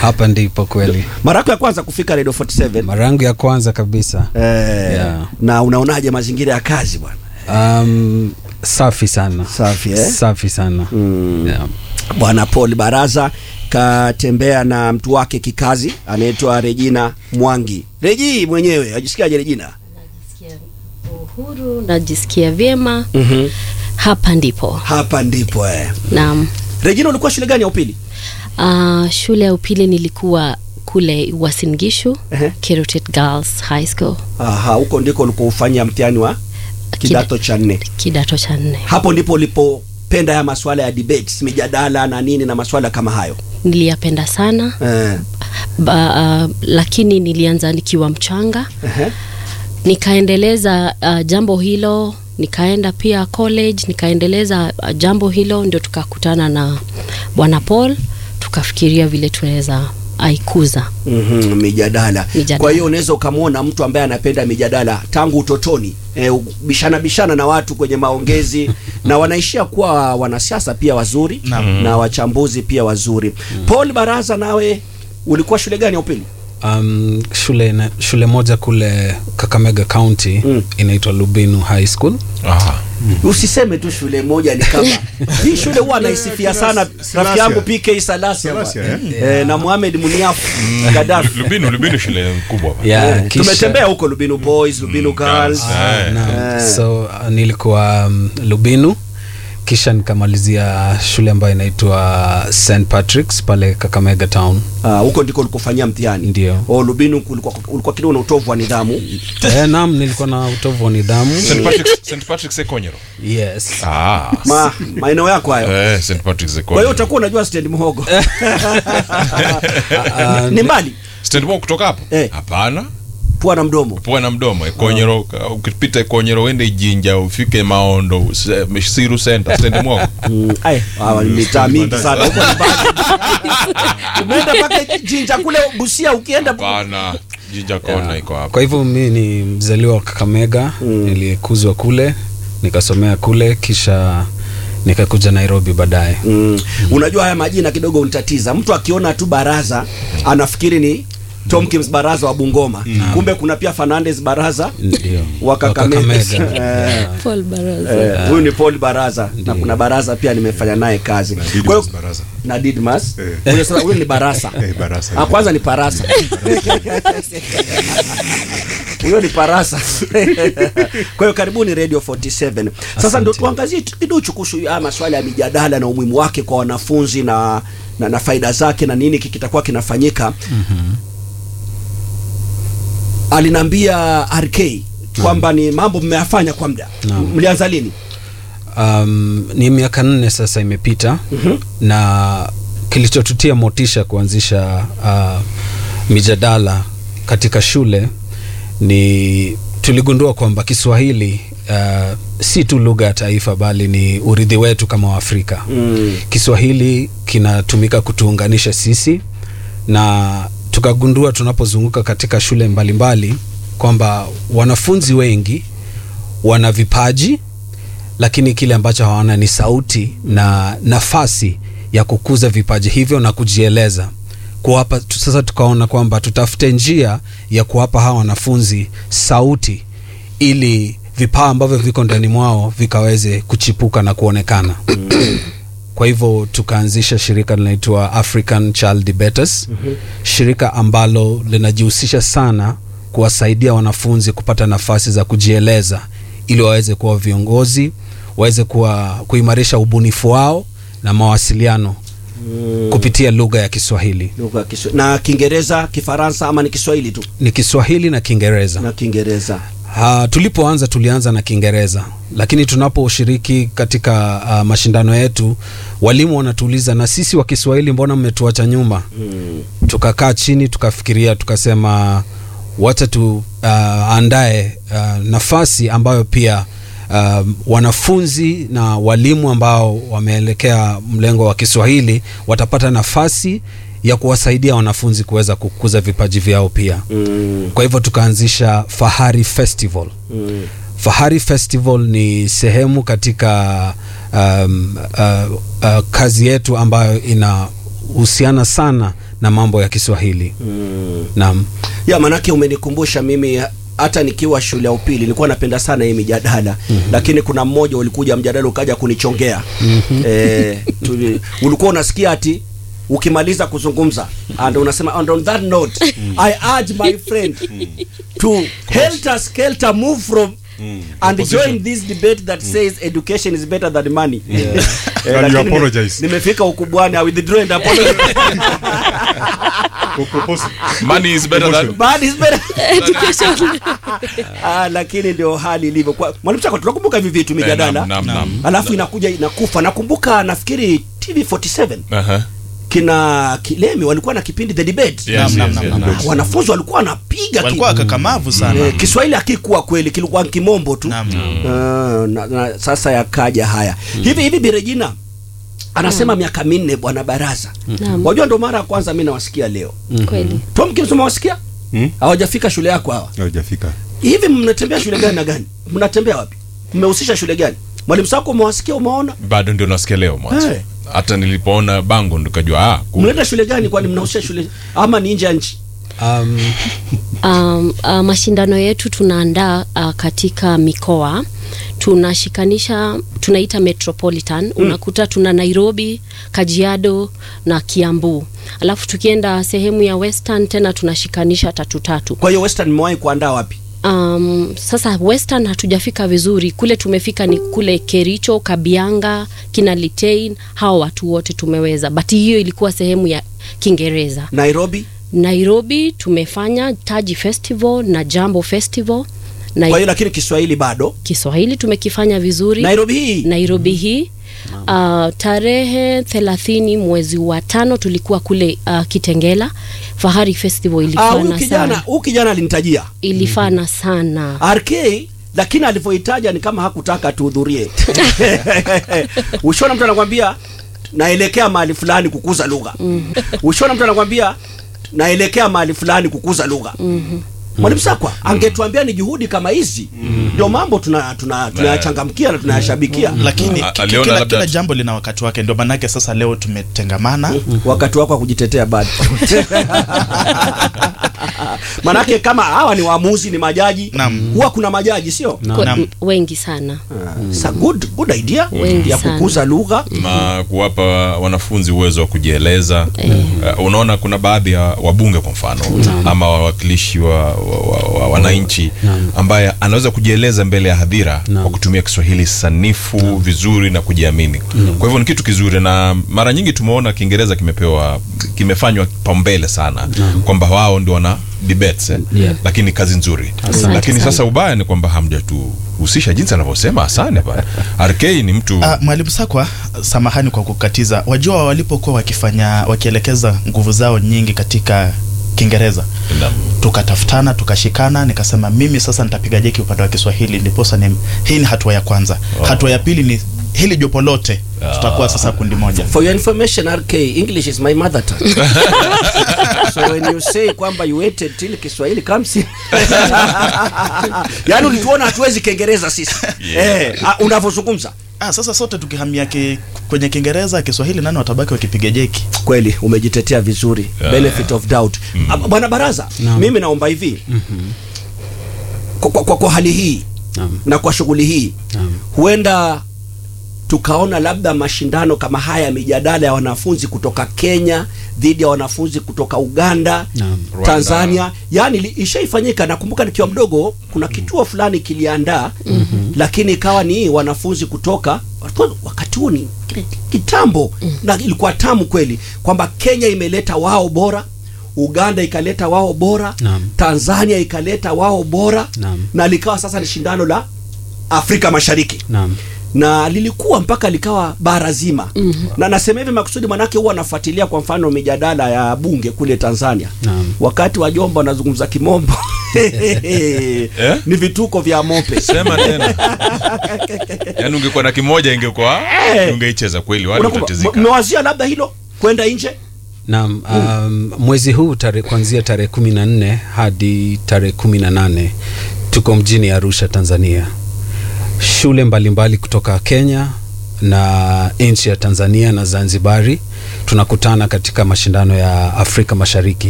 hapa ndipo kweli mara yako ya kwanza kufika radio 47 mara yangu ya kwanza kabisa eh, Yeah. na unaonaje mazingira ya kazi bwana um, safi sana Safi, eh? safi sana Mm. yeah. bwana paul baraza katembea na mtu wake kikazi anaitwa regina mwangi reji mwenyewe ajisikiaje regina Najisikia uhuru, najisikia vyema. mm-hmm. Hapa ndipo hapa ndipo eh. naam. regina ulikuwa shule gani ya upili Uh, shule ya upili nilikuwa kule Uasin Gishu Ehe. Kerutet Girls High School Aha, huko ndiko ulikoufanyia mtihani wa kidato cha nne kidato cha nne. hapo ndipo ulipopenda ya maswala ya debates mijadala na nini na maswala kama hayo Niliyapenda sana eh. ba, uh, lakini nilianza nikiwa mchanga Ehe. nikaendeleza uh, jambo hilo nikaenda pia college nikaendeleza uh, jambo hilo ndio tukakutana na bwana Paul tukafikiria vile tunaweza aikuza Mm-hmm, mijadala. Mijadala. Kwa hiyo unaweza ukamwona mtu ambaye anapenda mijadala tangu utotoni e, bishana bishana na watu kwenye maongezi na wanaishia kuwa wanasiasa pia wazuri na wachambuzi pia wazuri. Paul Baraza, nawe ulikuwa shule gani ya upili? um, shule, na, shule moja kule kakamega county Mm. inaitwa lubinu high school Aha. Usiseme tu shule moja ni kama hii shule huwa anaisifia sana rafiki yangu PK Salasia Salasia, bwana. eh, na Mohamed Muniafu Gaddafi. Lubinu, Lubinu shule kubwa. yeah, Eh, kisha- tumetembea huko Lubinu Boys, Lubinu Girls. Girls. Ah, Eh. naam. Eh. so uh, nilikuwa um, lubinu kisha nikamalizia shule ambayo inaitwa st patricks pale kakamega town Ah, huko ndiko ulikofanyia mtihani. Ndio. Oh, Lubinu ulikuwa ulikuwa kidogo na utovu wa nidhamu. eh, naam nilikuwa na utovu wa nidhamu St. Patrick's, St. Patrick's Sekonyero. yes Ah. Ma, maeneo yako hayo. Eh, St. Patrick's Kwa hiyo Sekonyero. utakuwa unajua stand mhogo. Ah, Ni mbali Stand Mall kutoka hapo? Eh. Hapana. pua na mdomo. Pua na mdomo. Ekonyero, ukipita Ekonyero uende Jinja ufike Maondo, se- Siru Center, Stand Mall. Mm, ai, hawa ni mitaa mingi sana. Huko ni mbali. Umeenda mpaka Jinja kule Busia ukienda Hapana. Jinja Kona iko hapo. kwa hivyo mi ni mzaliwa wa kakamega nilikuzwa kule nikasomea kule kisha nikakuja nairobi baadaye Mm. Unajua haya majina kidogo unitatiza. Mtu akiona tu Baraza anafikiri ni Tomkins Baraza wa Bungoma. Kumbe kuna pia Fernandez Baraza ndio wa Kakamega. Kakamega. Eh. Paul Baraza Eh, huyu ni Paul Baraza na kuna Baraza pia nimefanya naye kazi. Kwa hiyo Didmus Baraza. na Didmas. Eh. Huyo sasa huyo ni Barasa. Eh, Barasa. Ah, kwanza ni Parasa. Huyo ni Parasa. Kwa hiyo karibuni Radio 47. Sasa Asante. ndio tuangazie tu kidogo kuhusu haya maswala ya mijadala na umuhimu wake kwa wanafunzi na na, na faida zake na nini kitakuwa kinafanyika. Alinambia RK kwamba ni mambo mmeyafanya kwa muda. Naam. Mlianza lini? um, ni miaka nne sasa imepita mm-hmm. na kilichotutia motisha kuanzisha uh, mijadala katika shule ni tuligundua kwamba kiswahili uh, si tu lugha ya taifa bali ni urithi wetu kama waafrika Mm. kiswahili kinatumika kutuunganisha sisi na tukagundua tunapozunguka katika shule mbalimbali kwamba wanafunzi wengi wana vipaji lakini kile ambacho hawana ni sauti na nafasi ya kukuza vipaji hivyo na kujieleza kuwapa tu- sasa tukaona kwamba tutafute njia ya kuwapa hawa wanafunzi sauti ili vipawa ambavyo viko ndani mwao vikaweze kuchipuka na kuonekana kwa hivyo tukaanzisha shirika linaitwa african child debaters mm-hmm. shirika ambalo linajihusisha sana kuwasaidia wanafunzi kupata nafasi za kujieleza ili waweze kuwa viongozi waweze kuwa kuimarisha ubunifu wao na mawasiliano mm. kupitia lugha ya kiswahili Lugha ya Kiswa- na Kiingereza, Kifaransa ama ni Kiswahili tu? ni kiswahili na kiingereza Na Kiingereza. Ha, tulipoanza tulianza na Kiingereza, lakini tunaposhiriki katika uh, mashindano yetu walimu wanatuuliza, na sisi wa Kiswahili mbona mmetuacha nyuma? Mm. Tukakaa chini tukafikiria, tukasema wacha tuandae uh, uh, nafasi ambayo pia uh, wanafunzi na walimu ambao wameelekea mlengo wa Kiswahili watapata nafasi ya kuwasaidia wanafunzi kuweza kukuza vipaji vyao pia Mm. kwa hivyo tukaanzisha fahari festival Mm. fahari festival ni sehemu katika um, uh, uh, kazi yetu ambayo inahusiana sana na mambo ya Kiswahili. Mm. Naam. ya manake umenikumbusha mimi hata nikiwa shule ya upili nilikuwa napenda sana hii mijadala mm-hmm. lakini kuna mmoja ulikuja mjadala ukaja kunichongea mm-hmm. eh, tuli, ulikuwa unasikia ati ukimaliza kuzungumza and unasema and on that note i urge my friend to helter skelter move from and Opposition. join this debate that says education is better than money Eh, And you lakini apologize. nimefika ukubwani i withdraw and apologize Ku- propose- money is better than Bad is better. ah, lakini ndio hali ilivyo. Kwa- Mwalimu Chako, tunakumbuka hivi vitu mijadala, Naam, naam, naam. alafu inakuja inakufa. Nakumbuka nafikiri TV47 Aha. kina Kilemi walikuwa na kipindi the debate. Yes, Naam, yes, naam, yes, naam, naam. naam. Wanafunzi walikuwa wanapiga ki- walikuwa kakamavu sana Eh, Kiswahili hakikuwa kweli, kilikuwa kimombo tu. Naam. Ah, na, na, sasa yakaja haya hivi hivi. Birejina anasema miaka minne bwana baraza. Naam. Wajua, ndo mara ya kwanza mi nawasikia leo. Kweli. Tomkins, umewasikia Hmm? hawajafika shule yako hawa Haujafika. hivi mnatembea shule gani na gani mnatembea wapi mmehusisha shule gani mwalimu sako umewasikia umeona bado ndio nasikia leo mwanzo Eh. hata nilipoona bango nikajua ah, kumbe. mnaenda shule gani kwani mnahusisha shule ama ni nje ya nchi Um, um, uh, mashindano yetu tunaandaa uh, katika mikoa tunashikanisha tunaita metropolitan mm. unakuta tuna nairobi kajiado na kiambu alafu tukienda sehemu ya western tena tunashikanisha tatu tatu kwa hiyo western mmewahi kuandaa wapi um, sasa western hatujafika vizuri kule tumefika ni kule kericho kabianga kina litein hawa watu wote tumeweza but hiyo ilikuwa sehemu ya kiingereza nairobi nairobi tumefanya taji festival na jambo festival na kwa hiyo lakini kiswahili bado kiswahili tumekifanya vizuri nairobi hii nairobi hii uh, tarehe thelathini mwezi wa tano tulikuwa kule uh, kitengela fahari festival Ah, ilifana huyu kijana sana huyu kijana alinitajia ilifana sana rk lakini alivyohitaja ni kama hakutaka tuhudhurie ushona mtu anakwambia naelekea mahali fulani kukuza lugha ushona mtu anakwambia naelekea mahali fulani kukuza lugha mwalimu sakwa angetuambia ni juhudi kama hizi ndio mambo tunayachangamkia tuna, tunayachangamkia na tunayashabikia lakini A- ki- aliona kila, labda- kila jambo lina wakati wake ndio manake sasa leo tumetengamana wakati wako wa kujitetea bado manake kama hawa ni waamuzi ni majaji Naam. huwa kuna majaji sio Kwa- Naam. m- wengi sana It's a good, good idea Wengi ya sana. kukuza lugha na kuwapa wanafunzi uwezo wa kujieleza uh, unaona kuna baadhi ya wabunge kwa mfano ama wawakilishi wa, wa, wa, wa wananchi ambaye anaweza kujieleza mbele ya hadhira kwa kutumia kiswahili sanifu vizuri na kujiamini kwa hivyo ni kitu kizuri na mara nyingi tumeona kiingereza kimepewa kimefanywa paumbele sana kwamba wao ndio wana debates eh? Yeah. lakini kazi nzuri Asante lakini sana. sasa ubaya ni kwamba hamjatuhusisha jinsi anavyosema asane bana rk ni mtu Ah, mwalimu sakwa samahani kwa kukatiza wajua walipokuwa wakifanya wakielekeza nguvu zao nyingi katika kiingereza Naam. tukatafutana tukashikana nikasema mimi sasa nitapiga jeki upande wa kiswahili ndiposa ni hii ni hatua ya kwanza hatua ya pili ni hili jopo lote tutakuwa sasa kundi moja for your information rk english is my mother tongue so when you say kwamba you waited till kiswahili comes in yaani ulituona hatuwezi kiingereza sisi eh, ah, unavyozungumza ah, sasa sote tukihamia ki, kwenye kiingereza kiswahili nani watabaki wakipiga jeki kweli umejitetea vizuri benefit of doubt Ah, bwana baraza Naam. mimi naomba hivi kwa, kwa, kwa, kwa hali hii Naam. na kwa shughuli hii Naam. huenda tukaona labda mashindano kama haya ya mijadala ya wanafunzi kutoka Kenya dhidi ya wanafunzi kutoka Uganda Naam. Rwanda. Tanzania yani li- ishaifanyika nakumbuka nikiwa mdogo kuna kituo fulani kiliandaa lakini ikawa ni wanafunzi kutoka wakati huo ni kitambo na ilikuwa tamu kweli kwamba Kenya imeleta wao bora Uganda ikaleta wao bora Naam. Tanzania ikaleta wao bora Naam. na likawa sasa ni shindano la Afrika Mashariki Naam. na lilikuwa mpaka likawa bara zima mm-hmm. na nasema hivi makusudi manake huwa anafuatilia kwa mfano mijadala ya bunge kule Tanzania Naam. wakati wajomba wanazungumza kimombo ni vituko vya mope sema tena yaani ungekuwa na kimoja ingekuwa Eh. ungeicheza kweli wale Unakumbuka, utatizika mmewazia labda hilo kwenda nje Naam, um, mwezi huu tare, kuanzia tarehe kumi na nne hadi tarehe kumi na nane tuko mjini Arusha, Tanzania. Shule mbalimbali kutoka Kenya na nchi ya Tanzania na Zanzibari tunakutana katika mashindano ya Afrika Mashariki